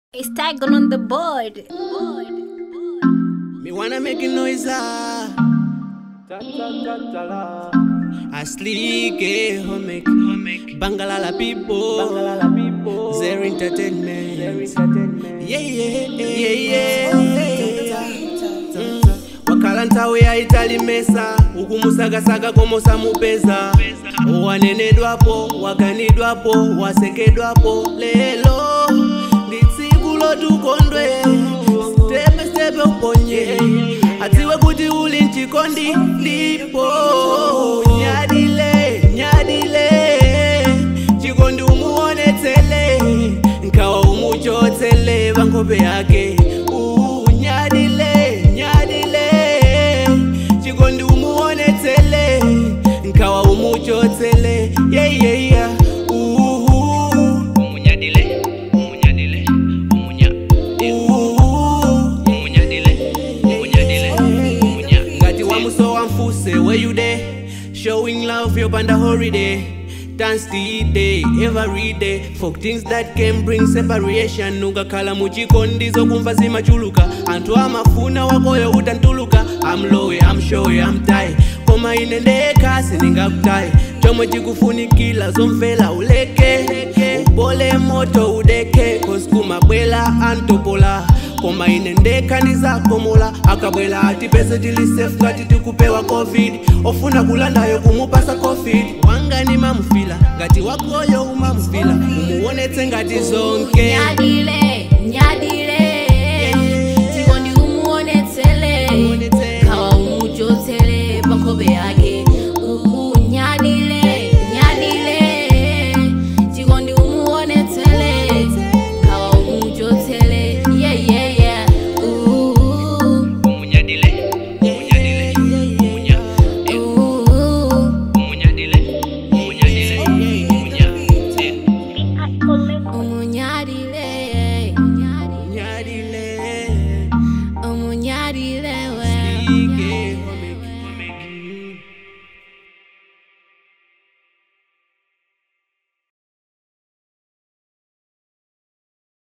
It's Tiger on the board. Me wanna make a noise. ah. Aslike homek Bangalala people Zero entertainment Yeah yeah yeah yeah Mm. wakhala nthawi yayitali mesa ukumusakasaka komosa mupeza wanenedwapo waganidwapo wasekedwapo lelo ndi tsiku lotukondwe stepe stepe uponye adziwe kuti uli mchikondi ndipo nyadile nyadile chikondi umuonetsele nkawa umuchotsele pankope yake Uh, nyadile nyadile chikondi umuonetsele nkawa umuchotsele yeah, yeah, yeah. Uh, umunyadile umunyadile umunya uh. umunyadile umunyadile umunya ngati wamuso wamfuse where you there showing love yopanda holiday dance the day every day for things that can bring separation ukakhala muchikondi zokumva zimachuluka anthu amafuna wakoyo utantuluka I'm low, I'm sure, I'm tight koma ine ndekha sindingakutayi chomwe chikufunikila zomvela uleke upole moto udeke cause kumabwela antopola koma ine ndekha ndizakomola akabwela atipese tili safe ngati tikupewa covid ofuna kulandayo kumupasa covid wangani mamufila ngati wakoyo umamufila umuonetse ngati zonke Nyadile,